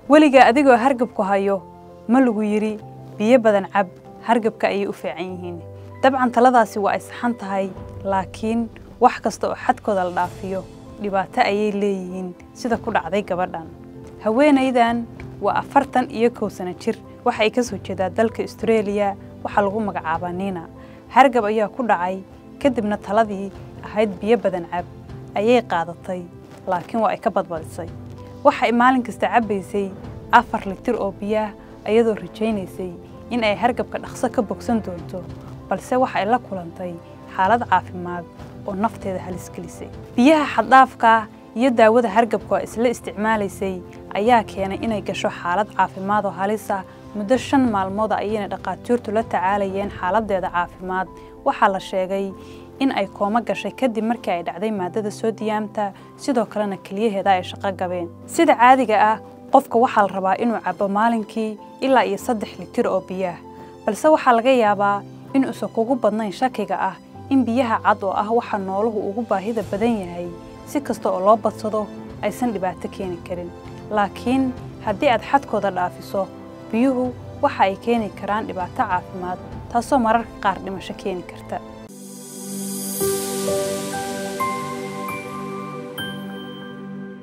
weligaa adigoo hargabku hayo ma lagu yidhi biyo badan cab hargabka ayay u fiican yihiin dabcan taladaasi waa ay saxan tahay laakiin wax kasta oo xadkooda la dhaafiyo dhibaato ayay leeyihiin sida ku dhacday gabadhan haweenaydan waa afartan iyo kow sano jir waxa ay ka soo jeedaa dalka astareeliya waxaa lagu magacaabaa niina hargab ayaa ku dhacay kadibna taladii ahayd biyo badan cab ayay qaadatay laakiin waa ay ka badbadisay waxa ay maalin kasta cabbaysay afar litir oo biyaah ayadoo rajaynaysay in ay hargabka dhaqso ka bogsan doonto balse waxa ay la kulantay xaalad caafimaad oo nafteeda halis gelisay biyaha xaddhaafka iyo daawada hargabka oo isla isticmaalaysay ayaa keenay inay gasho xaalad caafimaad oo halis ah muddo shan maalmood ayayna dhaqaatiirtu la tacaalayeen xaaladdeeda caafimaad waxaa la sheegay in ay koomo gashay kadib markii ay dhacday maadada soodiyaamta sidoo kalena keliyaheeda ay shaqo gabeen sida caadiga ah qofka waxaa la rabaa inuu cabbo maalinkii ilaa iyo saddex litir oo biyaah balse waxaa laga yaabaa inuusan kugu badnayn shakiga ah in biyaha cad oo ah waxa nooluhu ugu baahida badan yahay si kasta oo loo badsado aysan dhibaato keeni karin laakiin haddii aad xadkooda dhaafiso biyuhu waxa ay keeni karaan dhibaato caafimaad taasoo mararka qaar dhimasho keeni karta